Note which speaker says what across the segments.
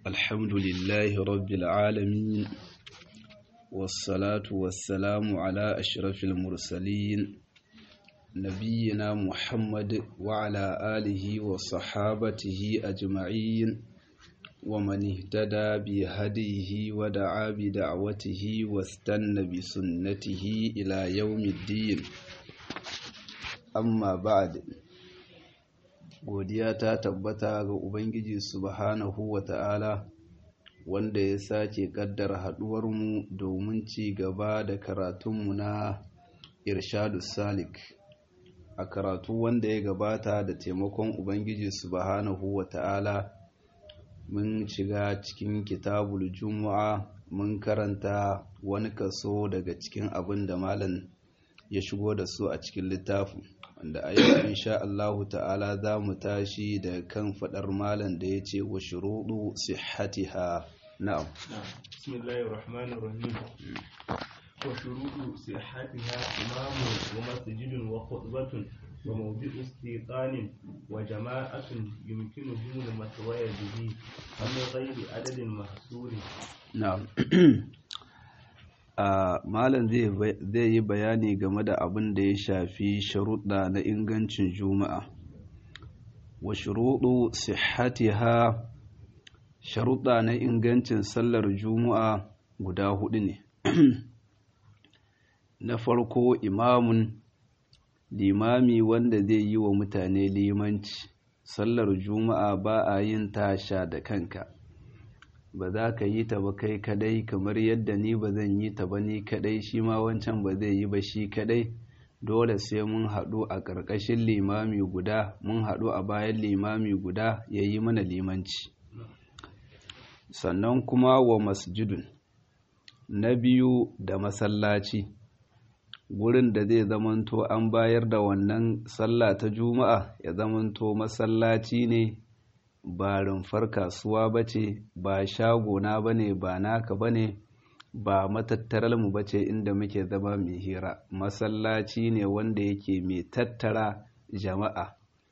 Speaker 1: الحمد لله رب العالمين والصلاة والسلام على أشرف المرسلين نبينا محمد وعلى آله وصحابته أجمعين ومن اهتدى بهديه ودعا بدعوته واستنى بسنته إلى يوم الدين amma ba'ad godiya ta tabbata ga ubangiji subhanahu wata'ala wanda ya sake kaddara haduwarmu domin ci gaba da karatunmu na irshadu salik a karatu wanda ya gabata da taimakon ubangiji subhanahu wata'ala mun shiga cikin kitabul jumu'a mun karanta wani kaso daga cikin abin da malam ya shigo da su a cikin littafin wanda a yau insha Allahu ta'ala za mu tashi da kan fadar malam da ya ce wa shuruɗu sihhatiha na'am
Speaker 2: bismillahir rahmanir rahim wa shuruɗu sihhatiha imamu wa masjidun wa khutbatun wa mawdi'u istiqanin wa jama'atun yumkinuhu al-matwaya bihi amma ghairi adadin mahsuri
Speaker 1: na'am Uh, malam zai yi bayani game da abin da ya shafi sharuɗa na ingancin juma'a wa shuruɗu sihhatiha sharuɗa na ingancin sallar juma'a guda hudu ne na farko imamun limami wanda zai yi wa mutane limanci sallar juma'a ba a yin tasha da kanka ba za ka yi ta ba kai kadai kamar yadda ni ba zan yi ta ba ni kadai shi ma wancan ba zai yi ba shi kadai dole sai mun haɗu a ƙarƙashin limami guda mun haɗu a bayan limami guda ya yi mana limanci sannan kuma wa masjidun na biyu da masallaci gurin da zai zamanto an bayar da wannan sallah ta juma'a ya zamanto masallaci ne ba rumfar kasuwa ba ce ba shagona ba ne ba naka ba ne ba matattaralmu ba ce inda muke zama mai hira masallaci ne wanda yake mai tattara jama'a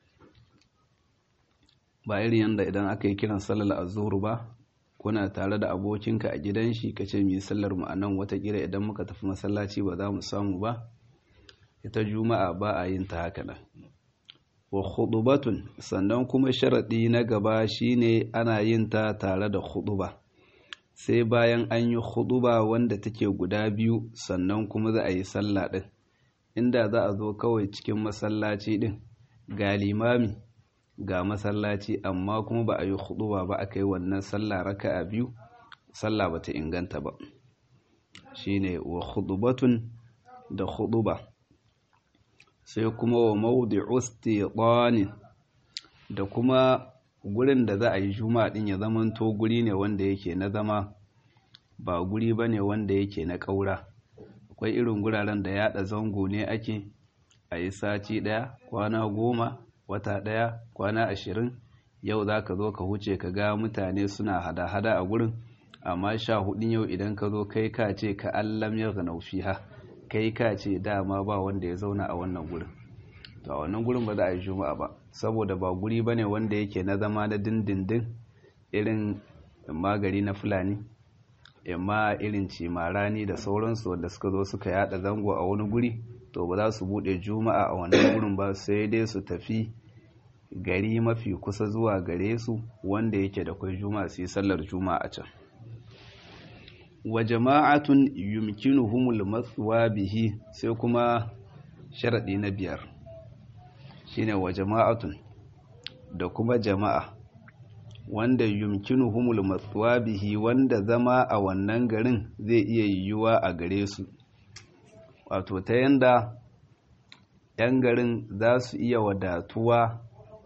Speaker 1: ba irin yadda idan aka yi kiran sallar azuru ba kuna tare da abokinka a gidan shi ka ce mai sallar mu a nan watakila idan muka tafi masallaci ba za mu samu ba ita juma'a ba a yin ta haka nan wa khudubatun sannan kuma sharaɗi na gaba shine ana yin ta tare da khuduba sai bayan an yi khuduba wanda take guda biyu sannan kuma za a yi sallah ɗin inda za a zo kawai cikin masallaci ɗin ga limami ga masallaci amma kuma ba a yi khuduba ba aka yi wannan sallah raka'a biyu sallah bata inganta ba shine wa khudubatun da khuduba sai kuma wa mawdi'u istiqanin da kuma gurin da za a yi juma'a din ya zamanto guri ne wanda yake na zama ba guri bane wanda yake na kaura akwai irin guraren da yada zango ne ake a yi sati daya kwana goma wata daya kwana ashirin yau za ka zo ka huce ka ga mutane suna hada-hada a gurin amma sha hudun yau idan ka zo kai ka ce ka allam ya ga fiha kai ka ce dama ba wanda ya zauna a wannan gurin to a wannan gurin ba za a yi juma'a ba saboda ba guri ba ne wanda yake na zama na dindindin irin magari na fulani imma irin cimarani da sauransu wanda suka zo suka yada zango a wani guri to ba za su bude juma'a a wannan gurin ba sai dai su tafi gari mafi kusa zuwa gare su wanda yake da kwai juma'a su yi sallar juma'a a can wa jama'atun yumkinuhumul matsuwa bihi sai kuma sharaɗi na biyar shine wa jama'atun da kuma jama'a wanda yumkinuhumul matsuwa bihi wanda zama a wannan garin zai iya yiwuwa a gare su wato ta yanda 'yan garin za su iya wadatuwa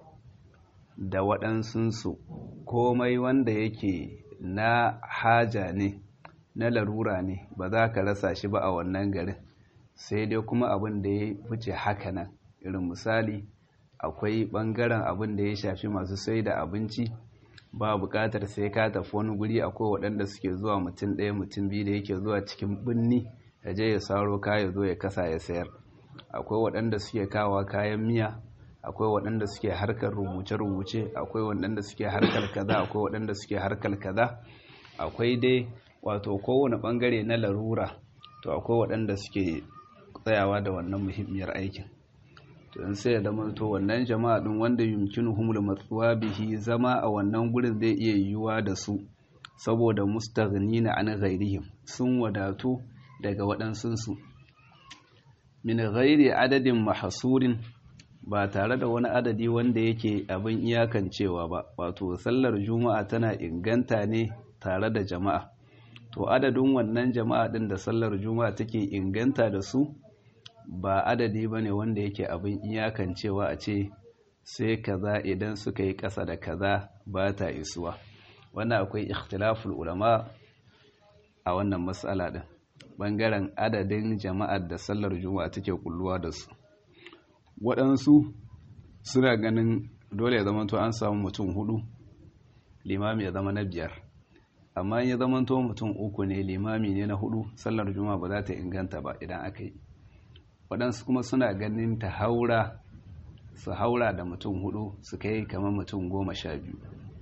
Speaker 1: da waɗansunsu komai wanda yake na haja ne na larura ne ba za ka rasa shi ba a wannan garin sai dai kuma abin da ya wuce haka nan irin misali akwai ɓangaren abin da ya shafi masu sai da abinci ba buƙatar sai ka tafi wani guri akwai waɗanda suke zuwa mutum ɗaya mutum biyu da yake zuwa cikin birni ya je ya saro kaya zo ya kasa ya sayar akwai waɗanda suke kawa kayan miya akwai waɗanda suke harkar rubuce-rubuce akwai waɗanda suke harkar kaza akwai waɗanda suke harkar kaza akwai dai wato kowane ɓangare na larura to akwai waɗanda suke tsayawa da wannan muhimmiyar aikin to in sai ya zama to wannan jama'a din wanda yumkinu humul matsuwa bihi zama a wannan gurin zai iya yiwuwa da su saboda mustaghnina an ghairihim sun wadatu daga waɗansunsu min ghairi adadin mahsurin ba tare da wani adadi wanda yake abin iyakancewa ba wato sallar juma'a tana inganta ne tare da jama'a to adadin wannan jama'a din da sallar juma'a take inganta da su ba adadi ba ne wanda yake abin iyakancewa a ce sai kaza idan suka yi ƙasa da kaza ba ta isuwa wannan akwai ikhtilaful ulama a wannan matsala din bangaren adadin jama'ar da sallar juma'a take kulluwa da su waɗansu suna ganin dole ya zama to an samu mutum hudu limami ya zama na biyar amma ya zama to mutum uku ne limami ne na hudu sallar juma'a ba za ta inganta ba idan aka yi waɗansu kuma suna ganin ta haura su haura da mutum hudu su kai kamar mutum goma sha biyu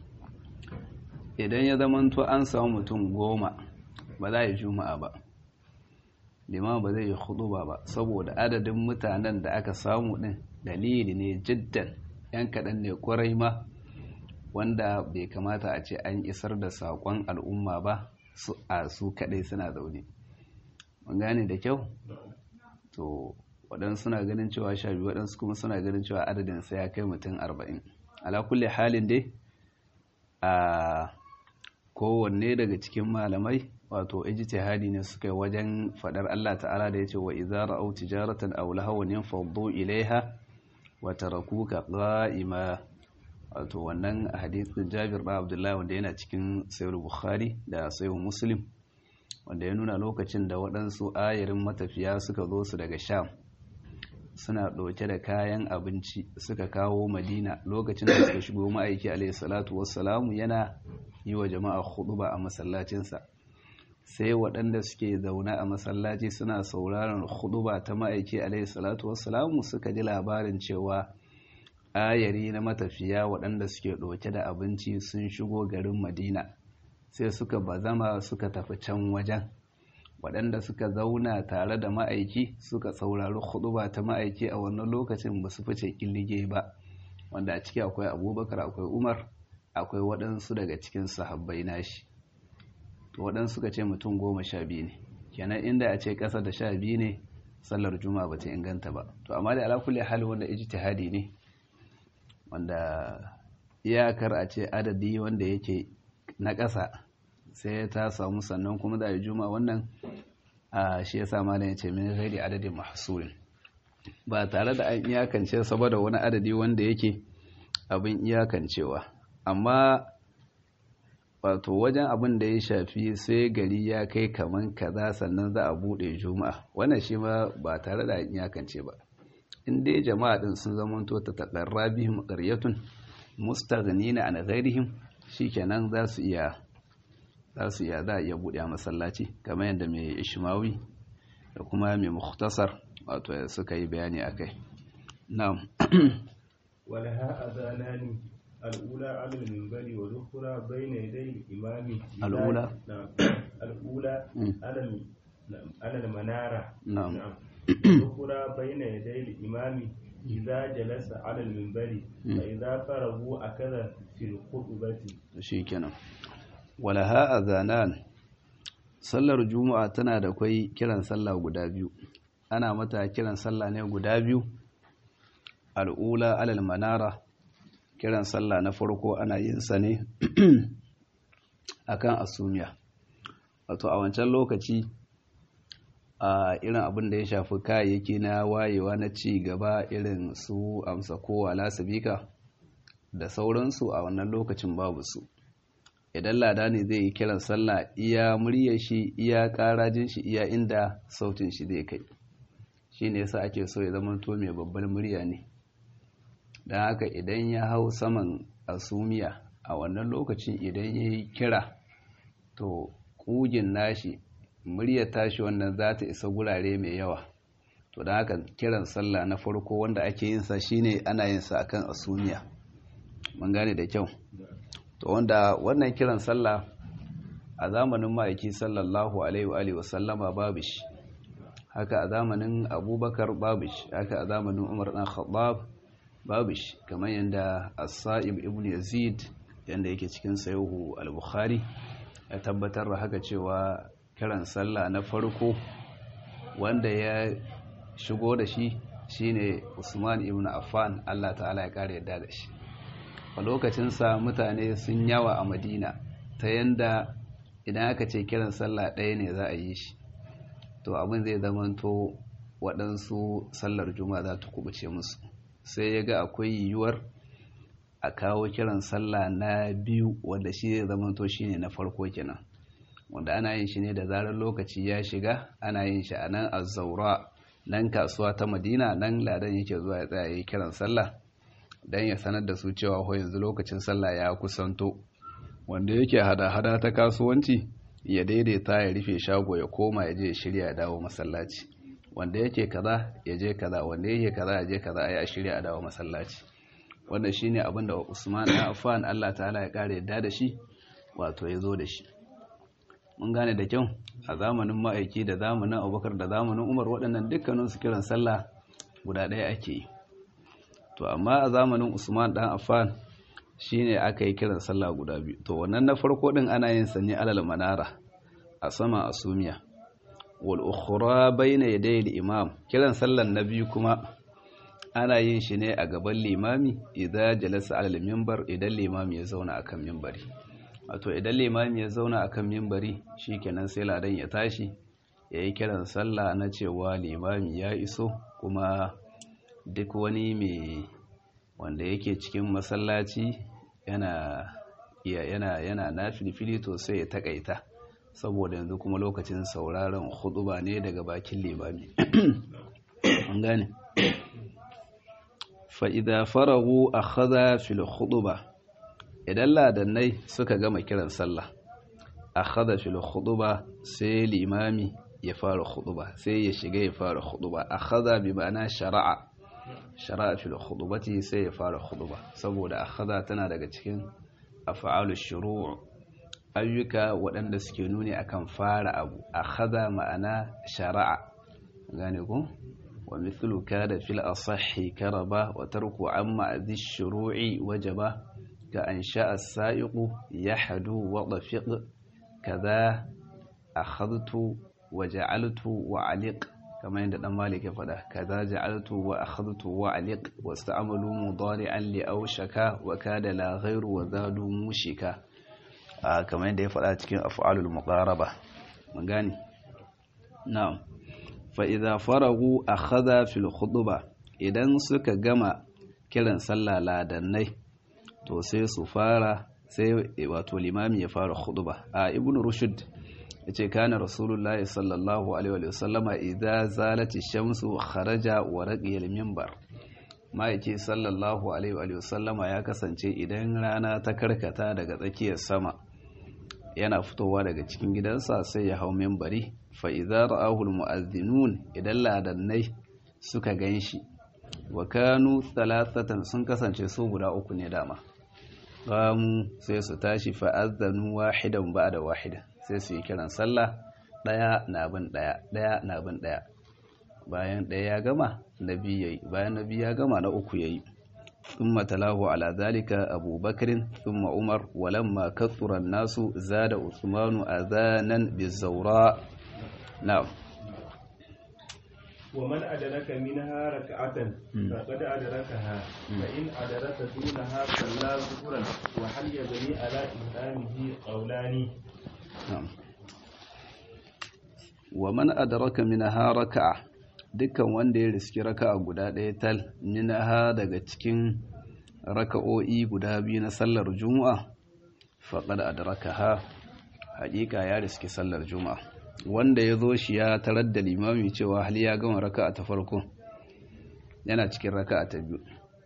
Speaker 1: idan ya zama to an samu mutum goma ba za a yi juma'a ba liman ba zai yi hudu ba saboda adadin mutanen da aka samu din dalili ne jiddan yan kaɗan ne kwarai ma wanda bai kamata a ce an isar da saƙon al'umma ba su a su kaɗai suna zaune mun gane da kyau to waɗansu suna ganin cewa sha biyu waɗansu kuma suna ganin cewa adadin sai ya kai mutum arba'in ala kulle halin dai a kowanne daga cikin malamai wato ijtihadi ne suka yi wajen fadar Allah ta'ala da yace wa idza ra'aw tijaratan aw lahawan yanfaddu ilaiha wa tarakuka qa'ima wato wannan hadisin Jabir bin Abdullah wanda yana cikin Sahih Bukhari da Sahih Muslim wanda ya nuna lokacin da waɗansu ayarin matafiya suka zo su daga Sham suna ɗauke da kayan abinci suka kawo Madina lokacin da suka shigo ma'aiki alaihi salatu wassalamu yana yi wa jama'a khutba a masallacinsa sai waɗanda suke zaune a masallaci suna sauraron huduba ta ma'aiki alaihi salatu wassalamu suka ji labarin cewa ayari na matafiya waɗanda suke ɗauke da abinci sun shigo garin madina sai suka bazama suka tafi can wajen waɗanda suka zauna tare da ma'aiki suka saurari huduba ta ma'aiki a wannan lokacin ba su fice ƙillige ba wanda a ciki akwai abubakar akwai umar akwai waɗansu daga cikin sahabbai nashi to waɗansu suka ce mutum goma sha biyu ne kenan inda a ce ƙasa da sha biyu ne sallar juma'a ba ta inganta ba to amma da alakulli hali wanda ijtihadi ne wanda iyakar a ce adadi wanda yake na ƙasa sai ta samu sannan kuma da juma'a wannan a shi yasa malam ya ce min ghairi adadin mahsurin ba tare da an iyakance saboda wani adadi wanda yake abin iyakancewa amma wato wajen abin da ya shafi sai gari ya kai kaman kaza sannan za a bude juma'a wannan shi ma ba tare da iyakance ba in dai jama'a din sun zamanto ta taqarra bihim qaryatun mustaghnina an ghairihim shikenan za su iya za su iya za a iya bude masallaci kamar yadda mai ishmawi da kuma mai mukhtasar wato suka yi bayani akai na'am
Speaker 2: ولها أذانان الأولى على المنبر والأخرى بين يدي الإمام
Speaker 1: الأولى
Speaker 2: نعم الأولى على نعم على المنارة
Speaker 1: نعم
Speaker 2: والأخرى بين يدي الإمام إذا جلس على المنبر فإذا فرغوا أكذا في الخطبة
Speaker 1: shikenan walaha azanan sallar juma'a tana da kwai kiran sallah guda biyu ana mata kiran sallah ne guda biyu al'ula alal manara kiran sallah na farko ana yin sa ne akan asumiya wato a wancan lokaci a irin abin da ya shafi kayayyaki na wayewa na ci gaba irin su amsa kowa lasabika da sauransu a wannan lokacin babu su idan lada ne zai yi kiran sallah iya muryar shi iya karajin shi iya inda sautin shi zai kai shi ne yasa ake so ya zama to mai babbar murya ne don haka idan ya hau saman asumiya a wannan lokacin idan ya yi kira to ƙugin nashi muryar tashi wannan za ta isa gurare mai yawa to da haka kiran sallah na farko wanda ake yin sa shine ana yin sa akan asumiya mun gane da kyau to wanda wannan kiran sallah a zamanin ma'aiki sallallahu alaihi wa sallama babu shi haka a zamanin abubakar babu shi haka a zamanin umar dan khattab babu shi kamar yadda as-sa'ib ibn yazid yanda yake cikin sayahu al-bukhari ya tabbatar da haka cewa kiran sallah na farko wanda ya shigo da shi shine Usman ibn Affan Allah ta'ala ya kare yadda da shi a lokacinsa mutane sun yawa a Madina ta yanda idan aka ce kiran sallah ɗaya ne za a yi shi to abin zai zamanto waɗansu sallar juma'a za ta kubuce musu sai ya ga akwai yiwuwar a kawo kiran sallah na biyu wanda shi zai zamanto shine na farko kenan wanda ana yin shi ne da zarar lokaci ya shiga ana yin shi a nan azzaura nan kasuwa ta madina nan ladan yake zuwa ya tsaya yi kiran sallah don ya sanar da su cewa ho yanzu lokacin sallah ya kusanto wanda yake hada-hada ta kasuwanci ya daidaita ya rufe shago ya koma ya je ya shirya ya dawo masallaci wanda yake kaza ya je kaza wanda yake kaza ya je kaza ya shirya ya dawo masallaci wanda shine abin da Usman bin Affan Allah ta'ala ya kare yadda da shi wato ya zo da shi mun gane da kyau a zamanin ma'aiki da zamanin abubakar da zamanin umar waɗannan dukkanin su kiran sallah guda ɗaya ake yi to amma a zamanin usman ɗan affan shine aka yi kiran sallah guda biyu to wannan na farko ɗin ana yin sa ne alal manara a sama asumiya wal ukhra bayna yaday al imam kiran sallan na biyu kuma ana yin shi ne a gaban limami idan jalasa alal minbar idan limami ya zauna akan minbari wato idan limami ya zauna akan mimbari shikenan sai ladan ya tashi ya yi kiran sallah na cewa limami ya iso kuma duk wani mai wanda yake cikin masallaci yana yana yana na filifili to sai ya takaita saboda yanzu kuma lokacin sauraron huduba ne daga bakin limami an gane fa idza faragu akhadha fil khutbah idan ladannai suka gama kiran sallah akhadha fil khutba sai limami ya fara khutba sai ya shiga ya fara khutba akhadha bi ma'ana shara'a shara'a fil khutbati sai ya fara khutba saboda akhadha tana daga cikin af'alu shuru' ayyuka waɗanda suke nuni akan fara abu akhadha ma'ana shara'a gane ko wa mithlu kada fil asahhi karaba wa tarku amma adhi shuru'i wajaba كأن شاء السائق يحدو وضفق كذا أخذت وجعلت وعلق كما عند مالك فدا كذا جعلت وأخذت وعلق واستعملوا مضارعا لأوشك وكاد لا غير وزادوا مشكا آه كما عند فدا cikin af'alul muqaraba mun gane na'am fa idza faragu akhadha fil khutbah idan suka gama kiran sallah ladannai to sai su fara sai wato limami ya fara khutba a ibnu rushd yace kana rasulullahi sallallahu alaihi wa sallama idza zalati shamsu kharaja wa raqiya al-minbar ma yace sallallahu alaihi wa sallama ya kasance idan rana ta karkata daga tsakiyar sama yana fitowa daga cikin gidansa sai ya hau minbari fa idza ra'ahu al-mu'adhdhinun idan ladannai suka ganshi wa kanu thalathatan sun kasance su guda uku ne dama qamu sai su tashi fa'azzanu wahidan ba'da wahida sai su yi kiran sallah daya na bin daya daya na bin daya bayan daya ya gama nabi yayi bayan nabi ya gama na uku yayi thumma talahu ala zalika abubakar thumma umar walamma kathura an-nasu zada usmanu adhanan bizawra na'am
Speaker 2: ومن أدرك منها ركعة فقد أدركها فإن أدرك دونها صلى ظهرا وهل يبني على إمامه قولان
Speaker 1: نعم ومن أدرك منها ركعة dukkan wanda ya riski raka'a guda ɗaya tal minaha daga cikin raka'o'i guda biyu na sallar juma'a faqad adrakaha haƙiƙa ya riski sallar juma'a wanda ya zo shi ya tarar da limami cewa hali ya gama raka'a ta farko yana cikin raka'a ta biyu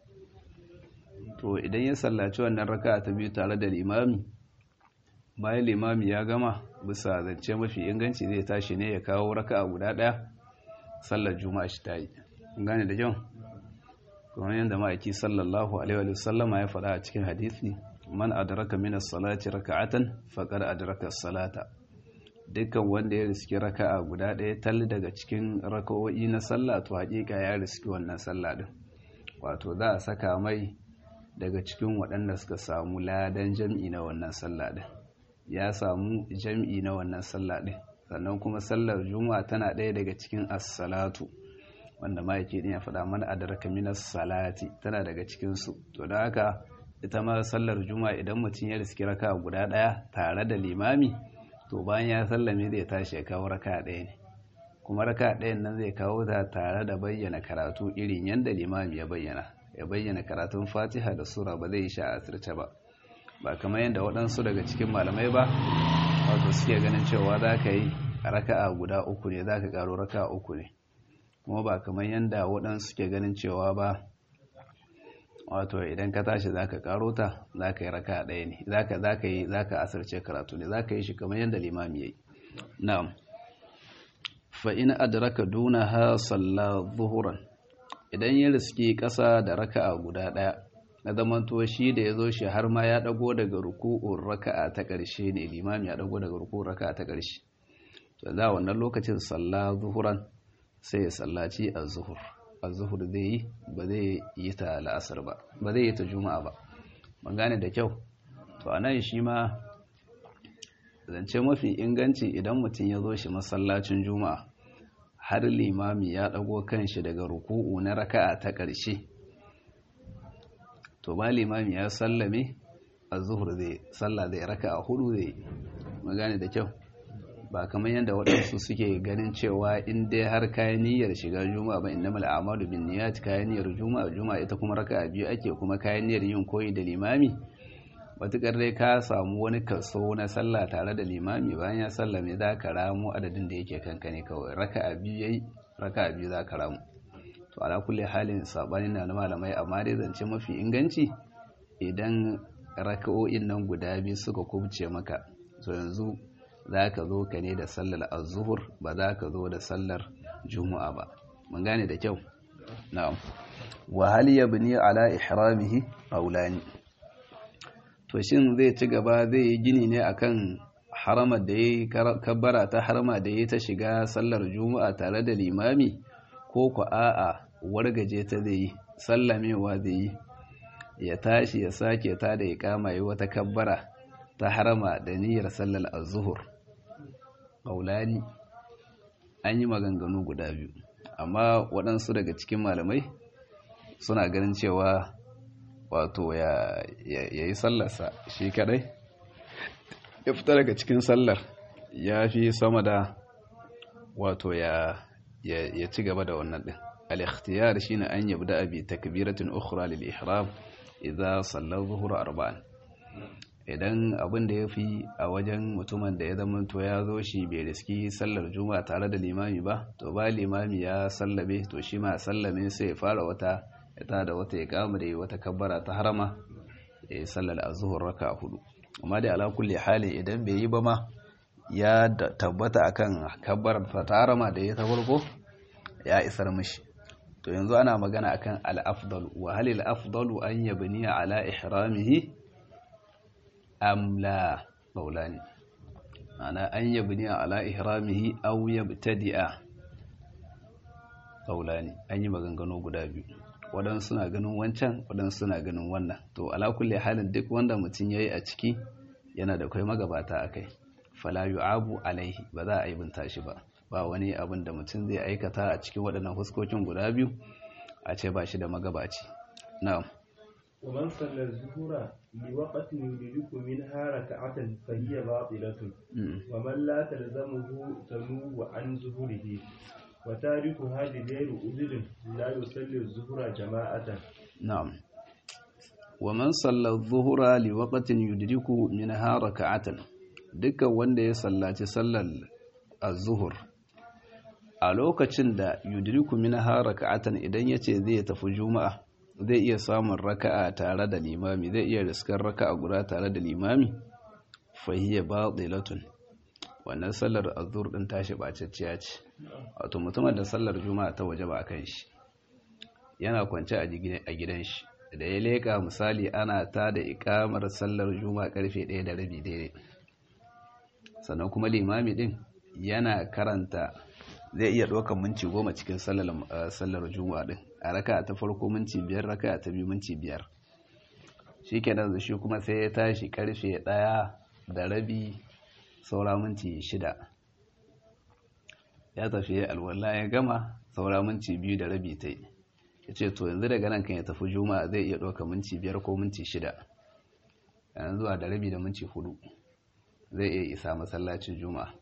Speaker 1: to idan ya sallaci wannan raka'a ta biyu tare da limami bayan limami ya gama bisa zance mafi inganci zai tashi ne ya kawo raka'a guda ɗaya sallar juma'a shi ta yi gane da kyau kuma yadda ma'aiki sallallahu alaihi wa sallama ya faɗa a cikin hadisi man adraka min as-salati raka'atan faqad adraka as-salata dukkan wanda ya riski raka'a guda ɗaya tal daga cikin raka'o'i na sallah to haƙiƙa ya riski wannan sallah din wato za a saka mai daga cikin waɗanda suka samu ladan jam'i na wannan sallah din ya samu jam'i na wannan sallah din sannan kuma sallar juma'a tana ɗaya daga cikin as-salatu wanda ma'aiki din ya faɗa mana adraka minas salati tana daga cikin su to da haka ita ma sallar juma'a idan mutum ya riski raka guda ɗaya tare da limami to bayan ya sallame zai tashi ya kawo raka ɗaya ne kuma raka ɗayan nan zai kawo ta tare da bayyana karatu irin yadda limami ya bayyana ya bayyana karatun fatiha da sura ba zai yi sha asirce ba ba kamar yadda waɗansu daga cikin malamai ba wato suke ganin cewa za ka yi raka'a guda uku ne za ka ƙaro raka'a uku ne kuma ba kamar yadda waɗansu suke ganin cewa ba wato idan ka tashi za ka karo ta za ka yi raka ɗaya ne za ka yi za ka asirce karatu ne za ka yi shi kamar yadda limami ya yi na'am fa'in adraka duna ha salla zuhuran idan ya riski ƙasa da raka'a guda ɗaya na zamanto shi da ya zo shi har ma ya ɗago daga ruku'un raka'a ta ƙarshe ne limami ya ɗago daga ruku'un raka'a ta ƙarshe to za wannan lokacin salla zuhuran sai ya sallaci a zuhur azuhur zai yi ba zai yi ta la'asar ba ba zai yi ta juma'a ba ban gane da kyau to a nan shi ma zance mafi inganci idan mutum ya zo shi masallacin juma'a har limami ya ɗago kanshi daga ruku'u na raka'a ta ƙarshe to ba limami ya sallame azuhur zai sallah zai raka'a hudu zai mun gane da kyau ba kamar yadda waɗansu suke ganin cewa in dai har kayan niyyar shiga juma'a ba inna mal a'malu bin niyyat kayan niyyar juma'a juma'a ita kuma raka'a biyu ake kuma kayan niyyar yin koyi da limami matukar dai ka samu wani kaso na sallah tare da limami bayan ya sallame za ka ramu adadin da yake kanka ne kawai raka'a biyu yayi raka'a biyu za ka ramu to ala kulli halin sabani na na malamai amma dai zance mafi inganci idan raka'o'in nan guda biyu suka kubce maka to yanzu za ka zo ka ne da sallar azuhur ba za ka zo da sallar juma'a ba mun gane da kyau na'am wa hal yabni ala ihramihi aulani to shin zai ci gaba zai yi gini ne akan haramar da yayi kabbara ta harama da yayi ta shiga sallar juma'a tare da limami ko ku a'a wargaje ta zai yi sallamewa zai yi ya tashi ya sake ta da iqama yi wata kabbara ta harama da niyyar sallar az-zuhur ƙaulani an yi maganganu guda biyu amma waɗansu daga cikin malamai suna ganin cewa wato ya yi sallarsa shi kadai ya fita daga cikin sallar ya fi sama da wato ya ci gaba da wannan ɗin al-ikhtiyar shine an yabda abi takbiratin ukhra lil ihram idza salla zuhur arba'an idan abin da ya fi a wajen mutumin da ya zama to ya zo shi bai riski sallar juma'a tare da limami ba to ba limami ya sallabe to shi ma sallame sai ya fara wata ya da wata ya kama da wata kabbara ta harama ya yi sallar azuhur raka hudu amma da ala kulli hali idan bai yi ba ma ya tabbata akan kabbarar ta harama da ya ta farko ya isar mishi to yanzu ana magana akan al-afdal wa halil afdalu an yabniya ala ihramihi amla maulani ana an yabni ala ihramihi aw yabtadi'a maulani an yi maganganu guda biyu waɗansu suna ganin wancan waɗansu suna ganin wannan to ala kulli halin duk wanda mutum yayi a ciki yana da kai magabata akai fala yu'abu alaihi ba za a yi binta shi ba ba wani abin da mutum zai aikata a cikin waɗannan huskokin guda biyu a ce ba shi da magabaci na'am
Speaker 2: ومن صلى الظهر لوقت يدرك منها ركعة فهي باطلة ومن لا تلزمه تنوب عن ظهره وتاركها بغير أذر لا يصلي الظهر جماعة
Speaker 1: نعم ومن صلى الظهر لوقت يدرك منها ركعة dukkan wanda ya sallaci sallar az-zuhur a lokacin da yudriku minha raka'atan idan yace zai tafi juma'a zai iya samun raka'a tare da limami zai iya riskar raka'a guda tare da limami fahiyya batilatun wannan sallar azur din tashi bacacciya ce wato mutumin da sallar juma'a ta waje ba a kan shi yana kwance a gidan shi da ya leka misali ana ta da ikamar sallar juma'a karfe 1 da rabi daidai sannan kuma limami din yana karanta zai iya ɗaukar minci goma cikin sallar juma'a din a raka ta farko minci biyar raka ta biyu minci biyar shi kenan da shi kuma sai ya tashi karfe ɗaya da rabi saura minti shida ya tafi alwala ya gama saura minti biyu da rabi ta yi ya ce to yanzu daga nan kan ya tafi juma'a zai iya ɗauka minti biyar ko minti shida yanzu zuwa da rabi da minti hudu zai iya isa masallacin juma'a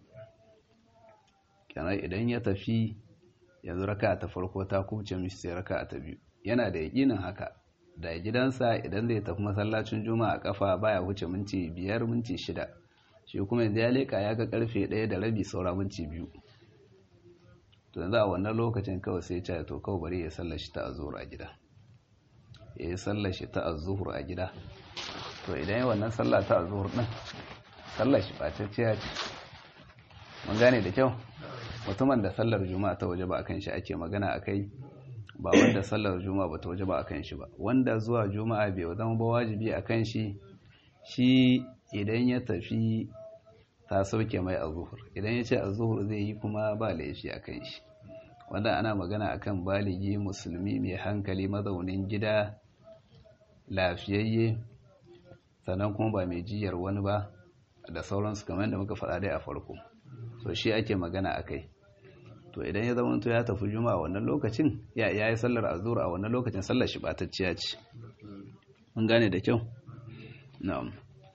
Speaker 1: kenan idan ya tafi yanzu raka ta farko ta kubce mishi sai raka ta biyu yana da yakinin haka da gidansa idan zai tafi masallacin juma'a a kafa baya wuce minti biyar minti shida shi kuma yanzu ya leka ya ga karfe ɗaya da rabi saura minti biyu to yanzu a wannan lokacin kawai sai ya to kawai bari ya sallashi ta azuhur a gida ya yi sallashi ta azuhur a gida to idan yi wannan sallah ta azuhur ɗin sallashi ɓatacciya ce mun gane da kyau mutumin da sallar juma'a ta waje ba a kan shi ake magana a kai ba wanda sallar juma'a ba ta waje ba a kan shi ba wanda zuwa juma'a bai zama ba wajibi a kan shi shi idan ya tafi ta sauke mai azuhur idan ya ce azuhur zai yi kuma ba laifi a kan shi wanda ana magana akan baligi musulmi mai hankali mazaunin gida lafiyayye sannan kuma ba mai jiyar wani ba da sauransu kamar da muka faɗa dai a farko so shi ake magana a kai to idan ya zama to ya tafi juma'a wannan lokacin ya yi sallar azur a wannan lokacin sallar shi batacciya ce mun gane da kyau na'am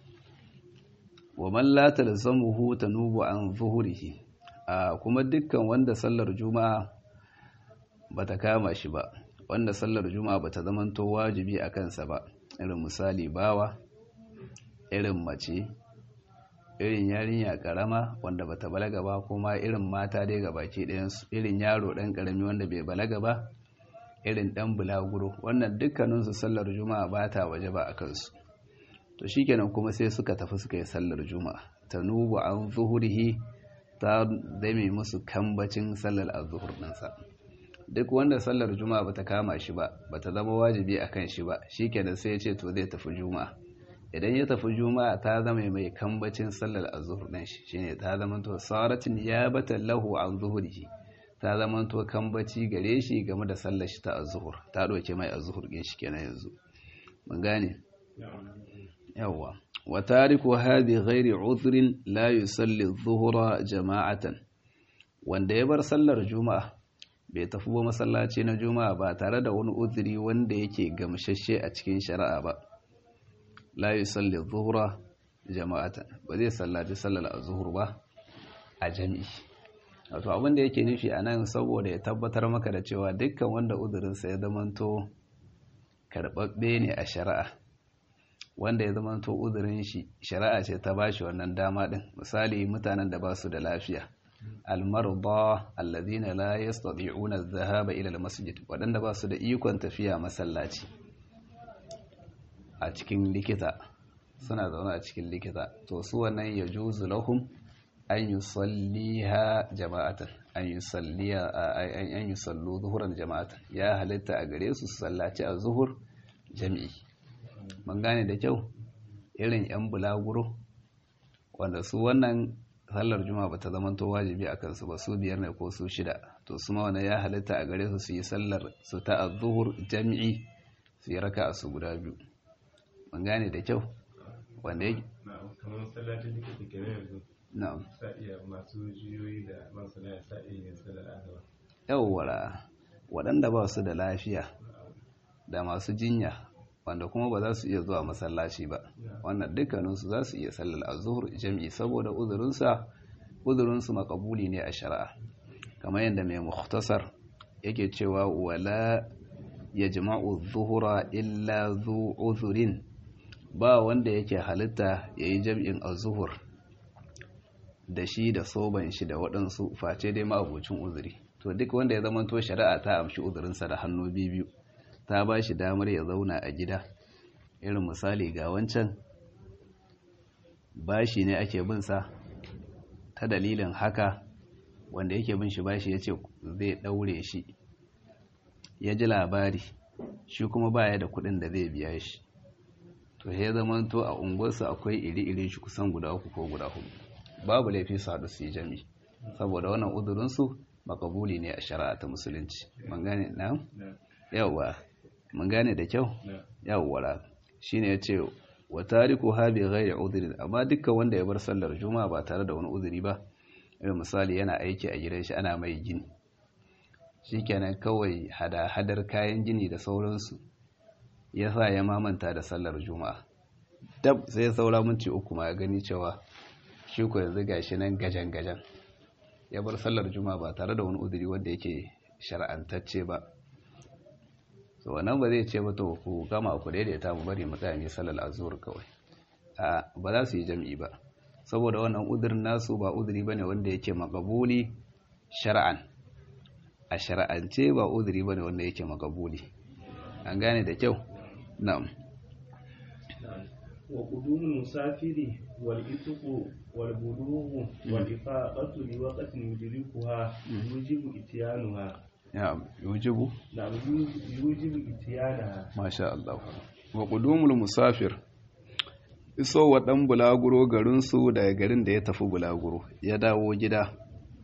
Speaker 1: wa man la talzamuhu tanubu an zuhurihi a kuma dukkan wanda sallar juma'a bata kama shi ba wanda sallar juma'a bata zamanto wajibi a kansa ba irin misali bawa irin mace irin yarinya karama wanda bata balaga ba kuma irin mata dai gabaki ɗayansu irin yaro ɗan karami wanda bai balaga ba irin ɗan bulaguro wannan dukkaninsu sallar juma'a ba ta waje ba a kansu to shikenan kuma sai suka tafi suka yi sallar juma'a tanubu an zuhurihi ta zame musu kambacin sallar azzuhur ɗinsa duk wanda sallar juma'a bata kama shi ba bata zama wajibi akan shi ba shikenan sai ya ce to zai tafi juma'a idan ya tafi juma'a ta zama mai kambacin sallar azzuhur din shi shine ta zama to saratin yabata lahu an zuhurihi ta zama to kambaci gare shi game da sallar shi ta azzuhur ta doke mai azzuhur din shi kenan yanzu mun gane yawa wa tariku hadhi ghairi udhrin la yusalli adh-dhuhra jama'atan wanda ya bar sallar juma'a bai tafi ba masallaci na juma'a ba tare da wani uzuri wanda yake gamshashe a cikin shari'a ba la yusalli adh-dhuhra jama'atan ba zai sallaci sallar azhur ba a jami'i wato abin da yake nufi anan saboda ya tabbatar maka da cewa dukkan wanda uzurinsa ya zamanto karbabbe ne a shari'a wanda ya zama to uzurin shi shari'a ce ta bashi wannan dama din misali mutanen da ba su da lafiya almarda alladhina la yastati'una adh-dhahaba ila al-masjid wadanda ba su da ikon tafiya masallaci a cikin likita suna zaune a cikin likita to su wannan yajuzu lahum an yusalliha jama'atan an yusalliya an yusallu zuhuran jama'atan ya halitta a gare su su sallaci a zuhur jami'i mun gane da kyau irin 'yan bulaguro wanda su wannan sallar juma'a ba ta zamanto wajibi a kansu ba su biyar ne ko su shida to su ma wannan ya halitta a gare su su yi sallar su ta azuhur jami'i su yi raka a su guda biyu mun gane da kyau wanda yake
Speaker 2: kamar masallacin likita kenan yanzu
Speaker 1: na'am
Speaker 2: sa iya masu jiyoyi da masana sa iya yin sallar azaba
Speaker 1: yawwara waɗanda ba su da lafiya da masu jinya wanda kuma ba za su iya zuwa masallaci ba wannan dukkaninsu za su iya sallar azhur jami'i saboda uzurinsa uzurinsu makabuli ne a shari'a kamar yadda mai mukhtasar yake cewa wala yajma'u zuhura illa zu uzurin ba wanda yake halitta yayi jam'in azhur da shi da soban shi da waɗansu face dai ma'abucin uzuri to duk wanda ya zama to shari'a ta amshi uzurinsa da hannu biyu ta ba shi damar ya zauna a gida irin misali ga wancan bashi ne ake binsa ta dalilin haka wanda yake bin shi bashi ya ce zai ɗaure shi ya ji labari shi kuma baya da kuɗin da zai biya shi to ya zama to a unguwarsa akwai iri-irin shi kusan guda uku ko guda hudu babu laifi su haɗu su yi jami saboda wannan uzurinsu makabuli ne a shari'a ta musulunci mun gane na yawwa mun gane da kyau yawwa shine ya ce wa tariku ha bi ghairi udhrin amma dukkan wanda ya bar sallar juma'a ba tare da wani uzuri ba irin misali yana aiki a gidan shi ana mai gini shikenan kawai hada hadar kayan gini da sauransu yasa ya mamanta da sallar juma'a dab sai saura minti uku ma ya gani cewa shi ko yanzu gashi nan gajan gajan ya bar sallar juma'a ba tare da wani uzuri wanda yake shar'antacce ba so wannan ba zai ce ba to ku gama ku daidaita mu bari mu tsaya mu sallar azhur kawai a ba za su yi jami'i ba saboda wannan uzurin nasu ba uzuri bane wanda yake makabuli shar'an a shar'ance ba uzuri bane wanda yake makabuli an gane da kyau na'am
Speaker 2: wa qudumul musafiri wal itqu wal bulughu wal ifaqatu li waqtin yudrikuha yujibu ityanuha
Speaker 1: ya yujibu
Speaker 2: na yujibu ityanaha
Speaker 1: masha Allah wa qudumul musafir iso wa dan bulaguro garin su daga garin da ya tafi bulaguro ya dawo gida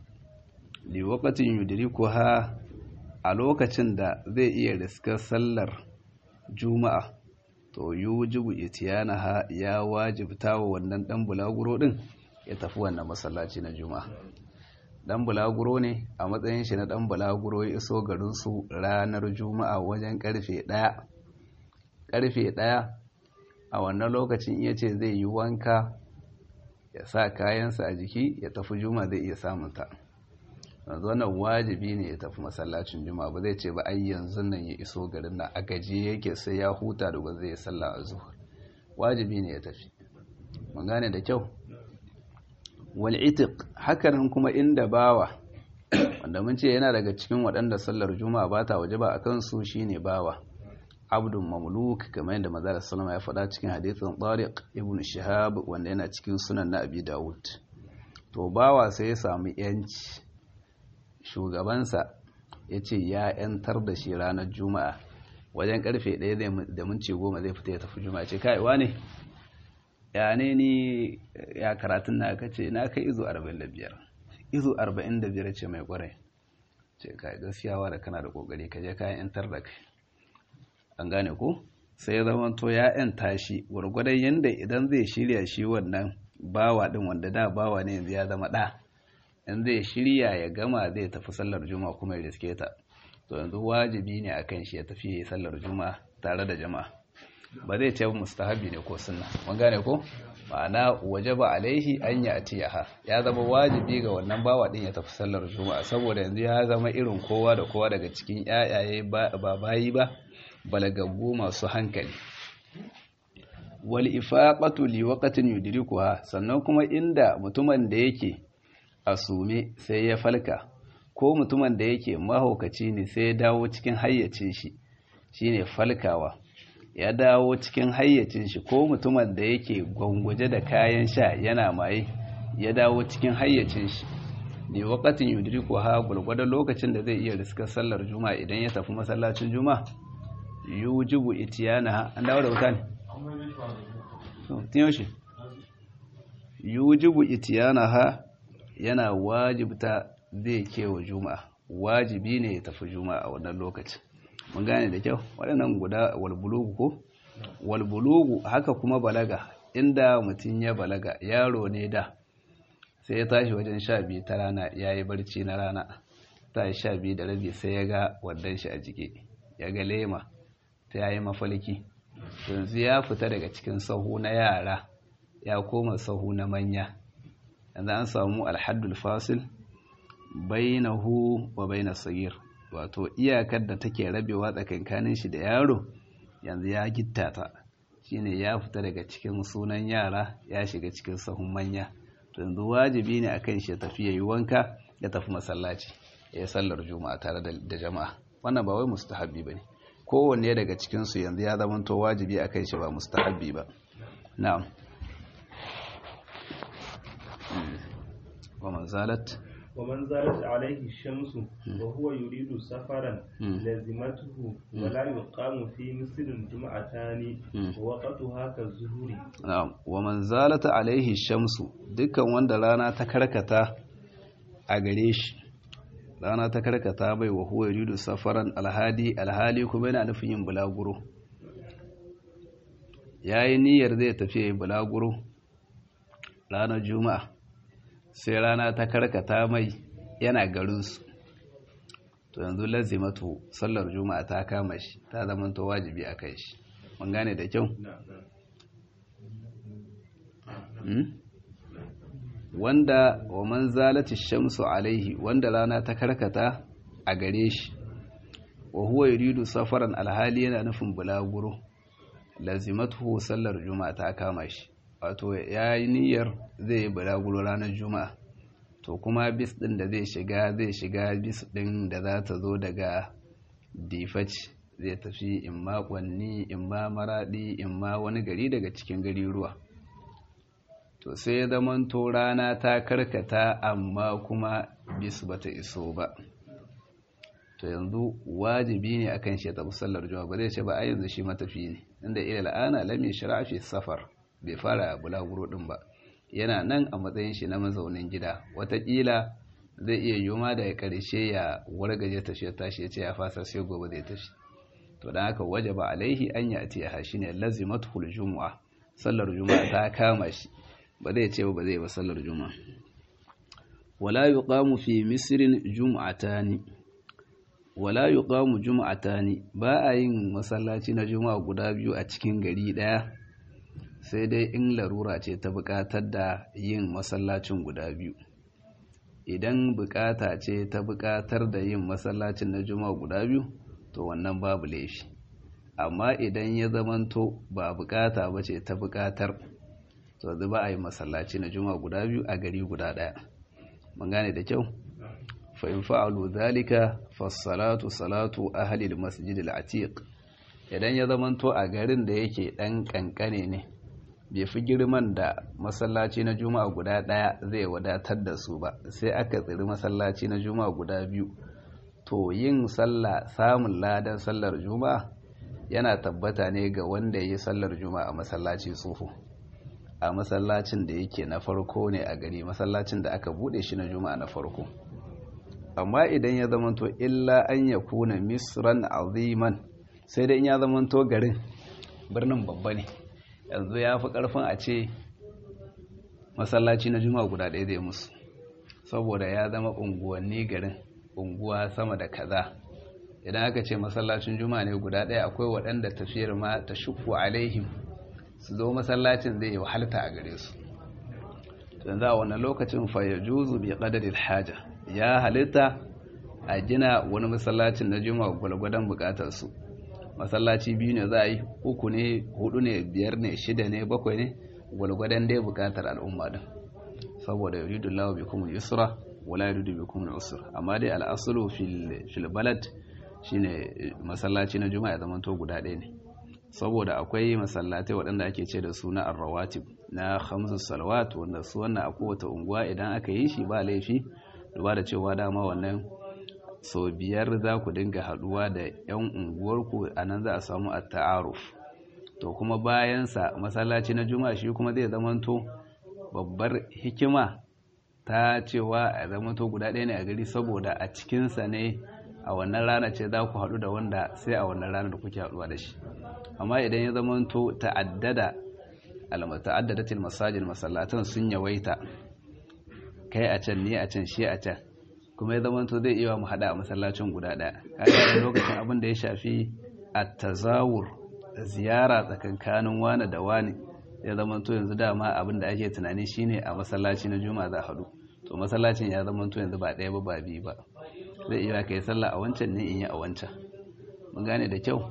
Speaker 1: li waqtin yudrikuha a lokacin da zai iya riskar sallar juma'a to yujibu itiyanaha ya wajibta wa wannan dan bulaguro din ya tafi wannan masallaci na juma'a dan bulaguro ne a matsayin shi na dan bulaguro ya iso garin su ranar juma'a wajen karfe 1 karfe 1 a wannan lokacin iya ce zai yi wanka ya sa kayansa a jiki ya tafi juma'a zai iya samun ta yanzu wannan wajibi ne ya tafi masallacin juma'a ba zai ce ba ai yanzu nan ya iso garin nan a gaji yake sai ya huta da ba zai sallah a zuhur wajibi ne ya tafi mun gane da kyau wal itiq hakanan kuma inda bawa wanda mun ce yana daga cikin waɗanda sallar juma'a ba ta wajaba a kansu shine bawa abdun mamluk kamar yadda manzo sallama ya faɗa cikin hadisin tariq ibn shihab wanda yana cikin sunan na abi dawud to bawa sai ya samu yanci shugabansa ya ce ya ‘yantar da shi ranar juma'a wajen karfe ɗaya da minci goma zai fita ya tafi juma'a ce kaiwa ne ya ne ni ya karatun na aka ce na kai izo 45 izo 45 ce mai kwarai ce kai gaskiyawa da kana da kokari ka je kayan ‘yantar da kai an gane ko sai ya zama to ya ‘yanta shi gwargwadon yadda idan zai shirya shi wannan bawa ɗin wanda da bawa ne yanzu ya zama ɗa in zai shirya ya gama zai tafi sallar juma'a kuma ya riske ta to yanzu wajibi ne akan shi ya tafi sallar juma'a tare da jama'a ba zai ce mustahabi ne ko sunna mun gane ko ma'ana wajaba alaihi an ya atiyaha ya zama wajibi ga wannan bawa din ya tafi sallar juma'a saboda yanzu ya zama irin kowa da kowa daga cikin yayaye ba bayi ba balagaggu masu hankali wal ifaqatu li waqtin yudrikuha sannan kuma inda mutumin da yake a sume sai ya falka ko mutumin da yake mahaukaci ne sai ya dawo cikin hayyacin shi shine falkawa ya dawo cikin hayyacin shi ko mutumin da yake gwangwaje da kayan sha yana maye ya dawo cikin hayyacin shi ne wakatin yudriku ha gulgwadon lokacin da zai iya riskar sallar juma'a idan ya tafi masallacin juma'a yujibu itiyana an dawo da wuta ne tun yaushe yujibu itiyana ha yana wajibta zai kewa juma'a wajibi ne ya tafi juma'a a wannan lokacin mun gane da kyau waɗannan guda walbulugu ko walbulugu haka kuma balaga inda mutum ya balaga yaro ne da sai ya tashi wajen sha biyu ta rana ya yi barci na rana ta yi sha biyu da rabi sai ya ga waddan shi a jiki ya ga lema ta yayi mafalki yanzu ya fita daga cikin sahu na yara ya koma sahu na manya yanzu an samu alhaddul fasil bainahu wa bainas sagir wato iyakar da take rabewa tsakankanin shi da yaro yanzu ya gitta ta shine ya fita daga cikin sunan yara ya shiga cikin sahun manya to yanzu wajibi ne akan shi ya tafi yayi wanka ya tafi masallaci ya sallar juma'a tare da jama'a wannan ba wai mustahabbi bane kowanne daga cikin su yanzu ya zama to wajibi akan shi ba mustahabbi ba na'am wa man zalat
Speaker 2: ومن زالت عليه الشمس وهو يريد سفرا لزمته ولا يقام في مصر جمعتان ووقتها كالظهر
Speaker 1: na'am wa man zalata alaihi shamsu dukkan wanda rana ta karkata a gare shi rana ta karkata bai wa huwa yuridu safaran alhadi alhali kuma yana nufin yin bulaguro yayi niyyar zai tafi yin bulaguro ranar juma'a sai rana ta karkata mai yana garinsu to yanzu lazimatu sallar juma'a ta kama shi ta zamanto wajibi a kai shi mun gane da kyau wanda wa man zalati shamsu alaihi wanda rana ta karkata a gare shi wa huwa yuridu safaran alhali yana nufin bulaguro lazimatu sallar juma'a ta kama shi wato ya yi niyyar zai yi bulaguro ranar juma'a to kuma bis din da zai shiga zai shiga bis din da za ta zo daga difaci zai tafi imma kwanni imma maradi imma wani gari daga cikin gari ruwa to sai ya zamanto rana ta karkata amma kuma bis bata iso ba to yanzu wajibi ne akan shi ya tafi sallar juma'a ba zai ce ba a yanzu shi matafi ne inda ila la'ana lam yashra fi safar bai fara bulaguro din ba yana nan a matsayin shi na mazaunin gida watakila zai iya yoma da ya karshe ya wargaje tashi ya tashi ya ce ya fasa sai gobe zai tashi to dan haka wajaba alaihi an ya ati ya shine lazimatul jumu'a sallar juma'a ta kama shi ba zai ce ba zai ba sallar juma'a wala yuqamu fi misrin jum'atani wala yuqamu jum'atani ba a yin masallaci na juma'a guda biyu a cikin gari daya sai dai in larura ce ta buƙatar da yin masallacin guda biyu idan buƙata ce ta buƙatar da yin masallacin na juma'a guda biyu to wannan babu laifi amma idan ya zamanto ba buƙata ba ce ta buƙatar to zai ba a yi masallaci na juma'a guda biyu a gari guda ɗaya mun gane da kyau fa'in fa'alu zalika fassalatu salatu ahalil masjidil atiq idan ya zamanto a garin da yake ɗan ƙanƙane ne bai fi girman da masallaci na juma'a guda ɗaya zai wadatar da su ba sai aka tsiri masallaci na juma'a guda biyu to yin sallah samun ladan sallar juma'a yana tabbata ne ga wanda ya yi sallar juma'a a masallaci tsoho a masallacin da yake na farko ne a gari masallacin da aka bude shi na juma'a na farko amma idan ya zamanto illa an ya kuna misran aziman sai dai in ya zamanto garin birnin babba ne yanzu ya fi ƙarfin a ce masallaci na juma'a guda ɗaya zai musu saboda ya zama unguwanni garin unguwa sama da kaza idan aka ce masallacin juma'a ne guda ɗaya akwai waɗanda tafiyar ma ta shuku alaihim su zo masallacin zai yi wahalta a gare su yanzu a wannan lokacin fa ya juzu bi qadari haja ya halitta a gina wani masallacin na juma'a gwalgwadon bukatar su masallaci biyu ne za a yi uku ne hudu ne biyar ne shida ne bakwai ne gwalgwadon dai bukatar al'umma din saboda yuridu lawa bi kuma yusra wala yuridu bi kuma usra amma dai al'asulu fil balad shine masallaci na juma'a zaman to guda ɗaya ne saboda akwai masallatai waɗanda ake ce da su na arrawatib na khamsu salawat wanda su wannan a kowace unguwa idan aka yi shi ba laifi duba da cewa dama wannan sau biyar za ku dinga haduwa da 'yan unguwarku a nan za a samu a ta'aruf to kuma bayansa masallaci na juma'a shi kuma zai zamanto babbar hikima ta cewa a zamanto guda ɗaya ne a gari saboda a cikinsa ne a wannan rana ce za ku haɗu da wanda sai a wannan rana da kuke haɗuwa da shi amma idan ya zamanto ta'addada al-ta'addadatil masajid masallatan sun yawaita kai a can ne a can shi a can kuma ya zama zai iya mu hada a masallacin guda daya kaga lokacin abin da ya shafi at-tazawur ziyara tsakankanin wani da wani ya zama to yanzu dama abin da ake tunani shine a masallaci na juma'a za hadu to masallacin ya zama to yanzu ba daya ba ba biyu ba zai iya kai sallah a wancan ne in yi a wancan mun gane da kyau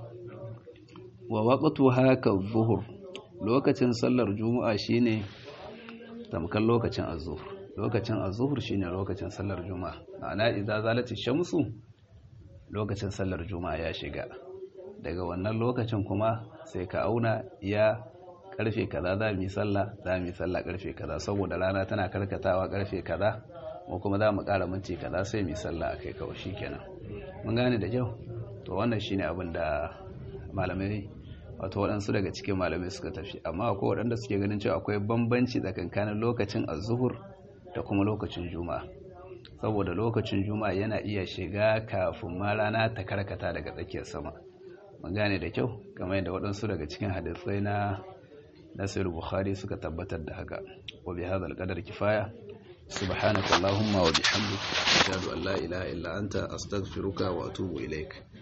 Speaker 1: wa waqtu haka zuhur lokacin sallar juma'a shine tamkar lokacin az-zuhr lokacin azuhur shine lokacin sallar juma'a ma'ana idza zalati shamsu lokacin sallar juma'a ya shiga daga wannan lokacin kuma sai ka auna ya karfe kaza za mu yi sallah za mu yi sallah karfe kaza saboda rana tana karkatawa karfe kaza mu kuma za mu ƙara minti kaza sai mu yi sallah akai kawai shikenan mun gane da kyau to wannan shine abin da malamai wato waɗansu daga cikin malamai suka tafi amma akwai waɗanda suke ganin cewa akwai bambanci tsakankanin lokacin azuhur da kuma lokacin juma'a saboda lokacin juma'a yana iya shiga kafin ma rana ta karkata daga tsakiyar sama mun gane da kyau kamar yadda waɗansu daga cikin hadisai na nasir bukhari suka tabbatar da haka wa bi hadha al kifaya subhanaka allahumma wa bihamdika ashhadu an la ilaha illa anta astaghfiruka wa atubu ilaik